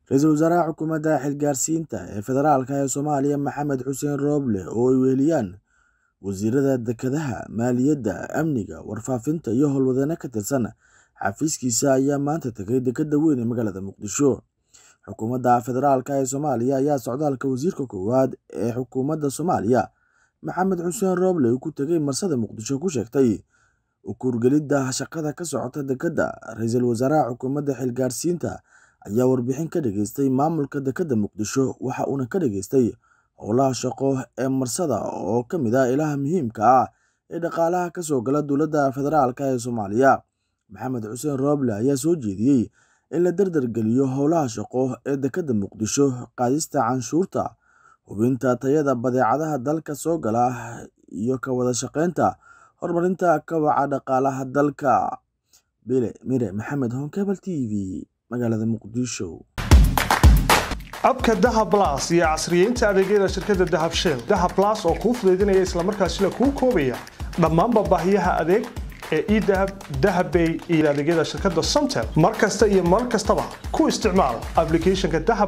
ra-iisul wasaaraha xukuumadda xilgaarsiinta ee federaalk ee soomaaliya maxamed xuseen rooble oo ay weheliyaan wasiirada dekedaha maaliyadda amniga warfaafinta iyo howlwadane ka tirsan xafiiskiisa ayaa maanta tegay dekeda weyn ee magaalada muqdisho xukuumadda federaalk ee soomaaliya ayaa socdaalka wasiirka koowaad ee xukuumadda soomaaliya maxamed xuseen rooble uu ku tegay marsada muqdisho ku sheegtay ukuurgelidda shaqada ka socota dekeda ra-iisul wasaaraha xukuumadda xilgaarsiinta ayaa warbixin ka dhageystay maamulka dekeda muqdisho waxa uuna ka dhageystay howlaha shaqo ee marsada oo ka mid ah ilaha muhiimka ah ee dhaqaalaha kasoo gala dowladda federaalk ee soomaaliya maxamed xuseen rooble ayaa soo jeediyey in la dardargeliyo howlaha shaqo ee dekeda muqdisho qaadista canshuurta hubinta tayada badeecadaha dalka soo gala iyo ka wada shaqeynta horumarinta kabaca dhaqaalaha dalka bile mire maxamed honkebel t v magaalada muqdisho abka dahab las iyo casriyeynta adeegyada shirkadda dahab shell dahab las oo kuu fudaydinaya islamarkaasina kuu koobaya dhammaanba baahiyaha adeeg ee edahab dahabbay iyo adeegyada shirkadda somtel mar kasta iyo mar kastaba ku isticmaal aplicathonka dahab